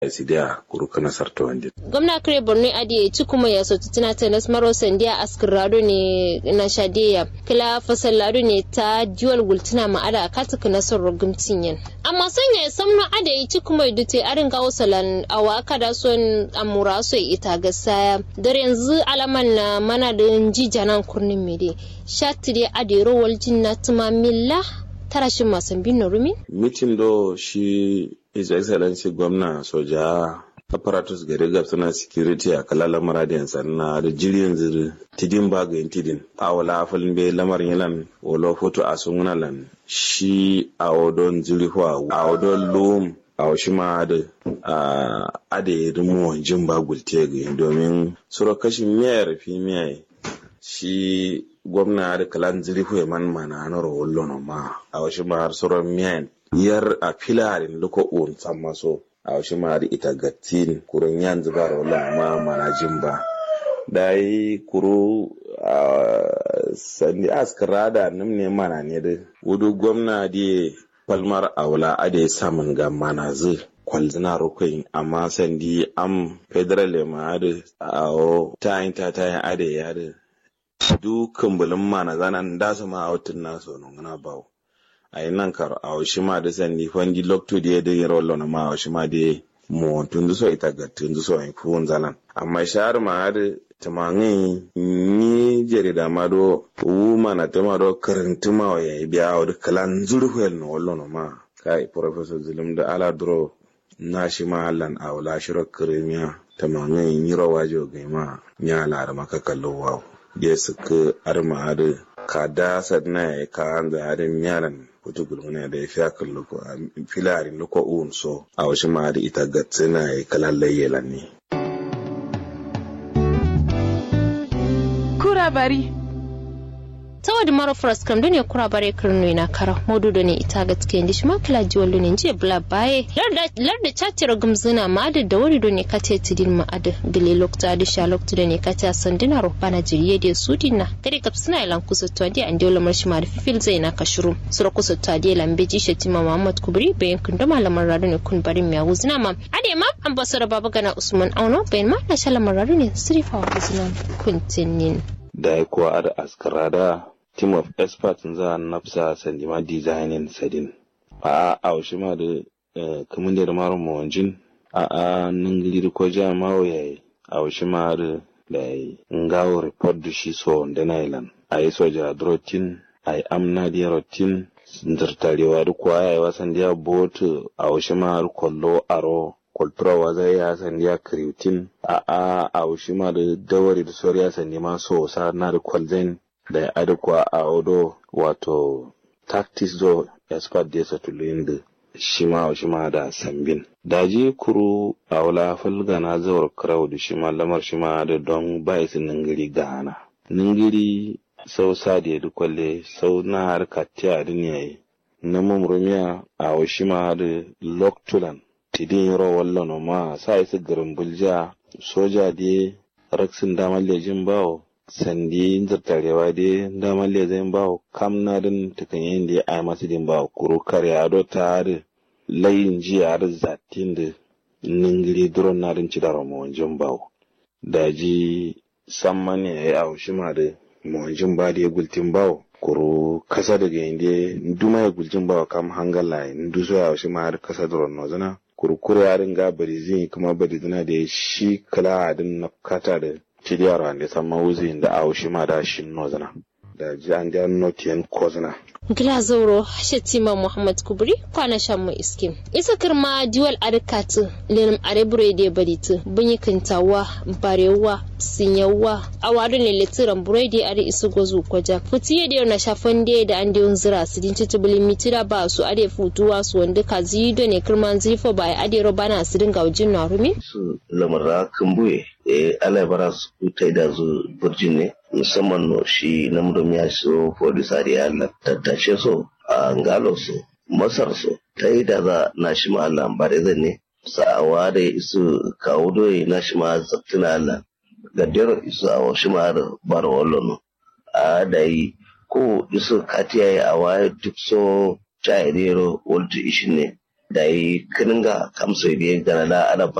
sidia kuru kana sarta wande gwamna kare borno adi ci kuma ya so tutina ta nas maro sandiya askirado ne na shadeya kila fasallado ne ta dual gultina ma ada kata kana son rogumtin yan amma sanya ya samno ada yi ci kuma dute arin gawo salan awa kada son amura so ita gasaya dar yanzu alaman na mana da jijanan kurnin mede shatire adi rowal jinna tuma milla tarashin masan bin rumi mitin do shi his excellency gwamna soja apparatus gari suna security a kala lamara da sanna da jirgin ziri tidin ba ga tidin a wala afalin bai lamarin yalan wala foto a sun lan shi a wadon ziri a wadon lum a wasu ma da a da ya rimu wanjin ba gulte ga domin sura kashin miyar fi miyar shi gwamna da kalan ziri ya man mana na rawar ma a wasu ma har sauran miyan yar a filarin luko un san maso a wasu ma da ita gattin kurun yan zubar wala ma mana jin ba da yi kuru a sandi askara da nim ne mana ne da wudu gwamna da palmar aula a da ya samun ga mana zai kwalzina rukwai amma sandi am federal ma da a ta yin ta ta yin ade ya da dukan bulin mana zanan da su ma a wutun nasu nuna bawo a yi nan kar a wasu ma da sandi fandi lokto da ya da yi rawar lona ma a wasu ma da mu tun so ita ga tun so in fuhun zalan amma shahar ma da tamangin ni jarida ma do wu mana ta ma do karantu ma ya yi biya wa da kalan zurfiyar na wallon ma kai professor zulum da ala duro na shi ma allan a wula shirar kirimiya tamangin yi rawa jo gaima ya lara maka kallon wawo da suka arma da ka da sadna ya ka an da harin yaran kutu gulmuna da ya fi akan loko a filarin loko un so a wasu ma da ita gatsina ya kalan layyela ne. Kura bari. ta wadi maro fras kam duniya kura bare kirno ina kara modu da ne ita ga tike ndi shima kila ji wallo ne je bla baye larda chatira gumzuna ma da da wari do ne kate tidin ma ada gile lokta da sha lokta da ne kate sandina ro bana jiriye de sudina kare kap suna ilan kusa to andi andi wala marshi ma da fifil zai na kashuru sura kusa to andi lambe ji shetima muhammad kubri bayan kun da malaman rado ne kun barin miya wuzuna ma ade ma ambassador baba gana usman auno bayan ma na shalamar rado ne sirifa wuzuna kuntinin da ya kuwa ada askarada team of experts za nafsa sandima designing sadin a a a shi ma da kamun da maro mawanjin a a nan gili ko ja mawo yayi a shi ma da da ngawo report da shi so da nailan a yi soja drotin a yi amna da rotin zartarewa da kuwa yayi wasan da botu a shi ma kollo aro kwalturawa zai ya sandi ya kriutin a a a shi ma da dawari da soriya sandi ma so sa na da kwalzain da ya adekwa a odo wato tactics do expert da sa tuluyin da shi ma shi ma da sambin daji kuru a wala falga na zawar karau da shi ma lamar shi ma da don bai su ningiri gana ningiri sau sa da ya kwalle sau na harka tiya duniya na mumrumiya a washi ma da loktulan tidin yaro wallon ma sa isa garin bulja soja da raksin damar lejin bawo sandi zartarewa da damar lejin bawo kam na din tukan yin da ya ai masu din bawo kuro kare ado ta da layin jiya da zatin da ningiri duron na din ci da mawanjin bawo daji samman ya yi a shi ma da mawanjin ba da ya gultin bawo kuro kasa daga inda duma ya guljin bawa kam hangala nduso ya shi ma har kasa duron nozana kurkure ya ringa bari zai kuma bari zina da shi kala adin na kata da ciliyar wanda san mawuzi da a shi ma da shi nozana da ji an da notiyan kozana gila zauro shatima muhammad kubri kwana shan mu iskin isa kirma duwal adikatu lenim arebure da baritu bunyi kintawa barewa sinyawa a wadu ne letiran buredi ari isu gozu kwaja futiye da na shafan da da an da zira su din titubuli mitira ba su ade futuwa su wanda ka zido ne kirman zifo ba ade robana su dinga wajin na rumi su lamarra kambuye eh ala bara su kutai da zu burjin ne musamman no shi namurum ya so folisari Allah tattashe so a ngalo so masar so ta yi da za na shi ma Allah bare zan ne sa'awa da isu kawo doye na shi ma zattina Allah gaddero isu a wasu ma bar wallo a da yi ko isu katiya ya a waye duk so chayirero waltu ishi ne da yi kininga kamso da gana da ana